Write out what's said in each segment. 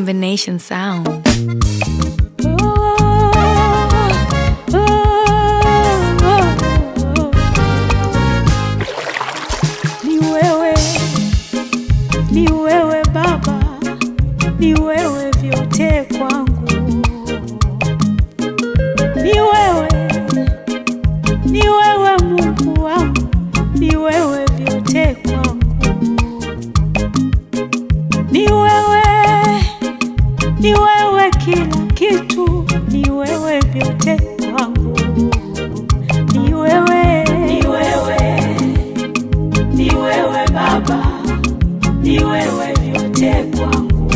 combination sound. Ni wewe, ni wewe Baba, ni wewe vyote kwangu. Ni wewe, ni wewe Mungu wangu, ni wewe vyote kwangu. Ni wewe, ni wewe kila kitu, ni wewe vyote kwangu. Ni wewe, ni wewe ni wewe Baba, ni wewe vyote kwangu.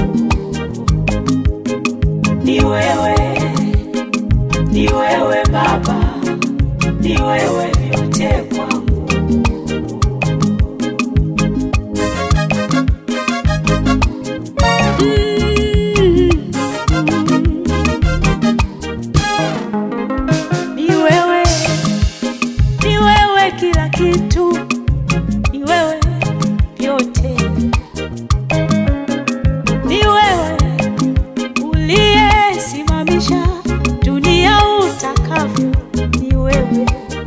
Ni wewe, ni wewe Baba, ni wewe vyote kwangu. Ni wewe, ni wewe kila kitu ni wewe vyote, ni wewe uliyesimamisha dunia utakavyo, ni wewe,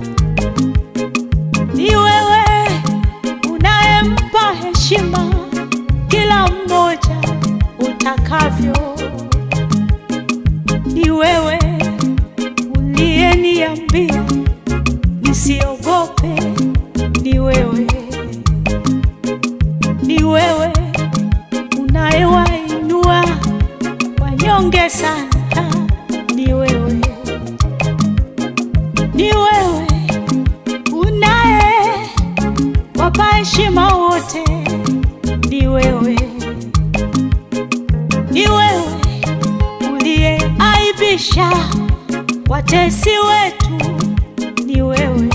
ni wewe unayempa heshima kila mmoja utakavyo, ni wewe uliyeniambia nisiogope, ni wewe ni wewe unayewainua wanyonge sana, ni wewe, ni wewe unaye wapa heshima wote, ni wewe, ni wewe uliyeaibisha watesi wetu, ni wewe,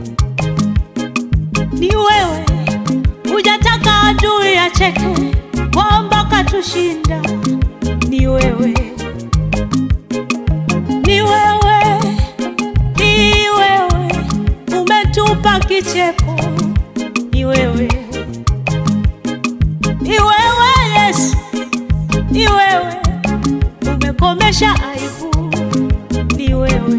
ni wewe hujataka adui acheke kwamba katushinda. Ni wewe, ni wewe, ni wewe umetupa kicheko. Ni wewe, ni wewe Yesu, ni wewe umekomesha aibu. Ni wewe,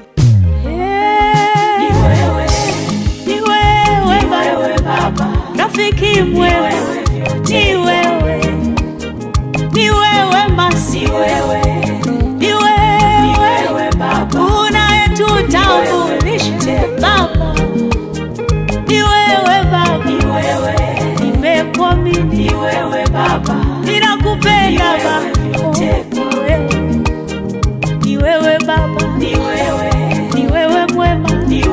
ni wewe, ni wewe Baba, rafiki mwema, ni wewe, ni wewe masi, ni wewe Baba, unayetutambulisha Baba, ni wewe Baba, nimekuamini ninakupenda Baba, ni wewe Baba, ni wewe mwema,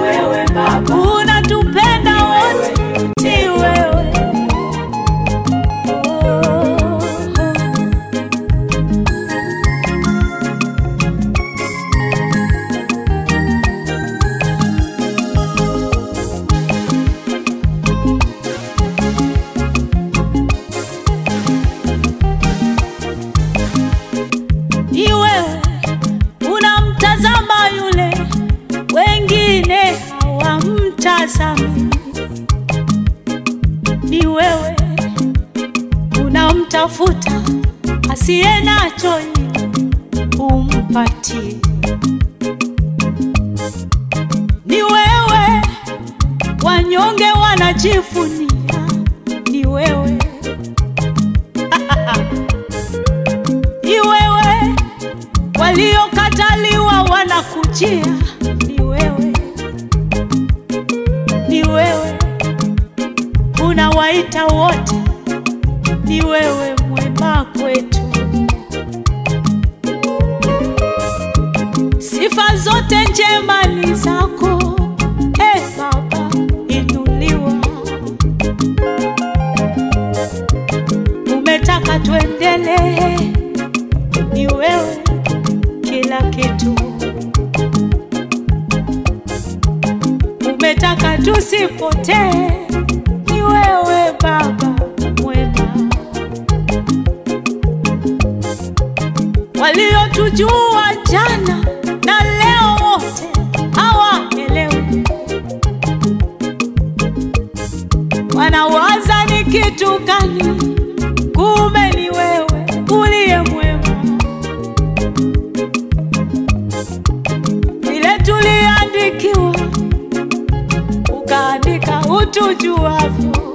unatupenda wote, ni wewe oh. ni wewe unamtazama yule wengine hawamtazami, ni wewe unamtafuta asiye nacho ili umpatie, ni wewe wanyonge wanajivunia, ni wewe ni wewe waliokataliwa wanakujia, ni wewe, ni wewe unawaita wote, ni wewe mwema kwetu. Sifa zote njema ni zako, e Baba, inuliwa. Umetaka tuendelee ni wewe kila kitu, umetaka tusipotee, ni wewe Baba mwema. Waliotujua jana na leo wote hawaelewi, wanawaza ni kitu gani? Kumbe ni wewe uliye mwema. ukaandika utujuavyo.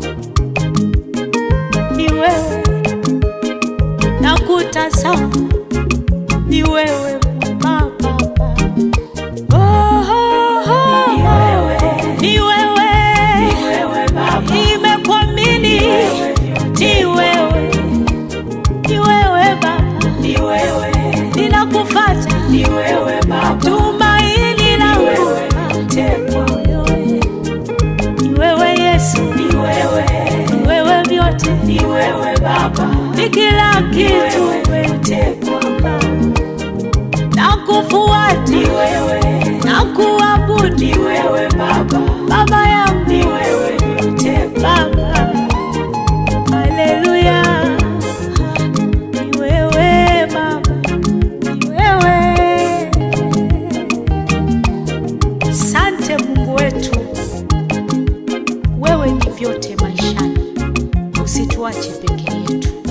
Ni wewe na kutazama, ni wewe Baba. Oh, oh, oh. Ni wewe, nimekuamini, ni wewe, ni wewe Baba, ninakufuata, tumaini langu ni wewe Yesu, ni wewe vyote, ni kila kitu Baba. nakufuata, nakuabudu Baba yangu, Baba, haleluya, ni wewe Baba, ni wewe. Sante Mungu wetu, wewe ni vyote maishani, usituache peke yetu.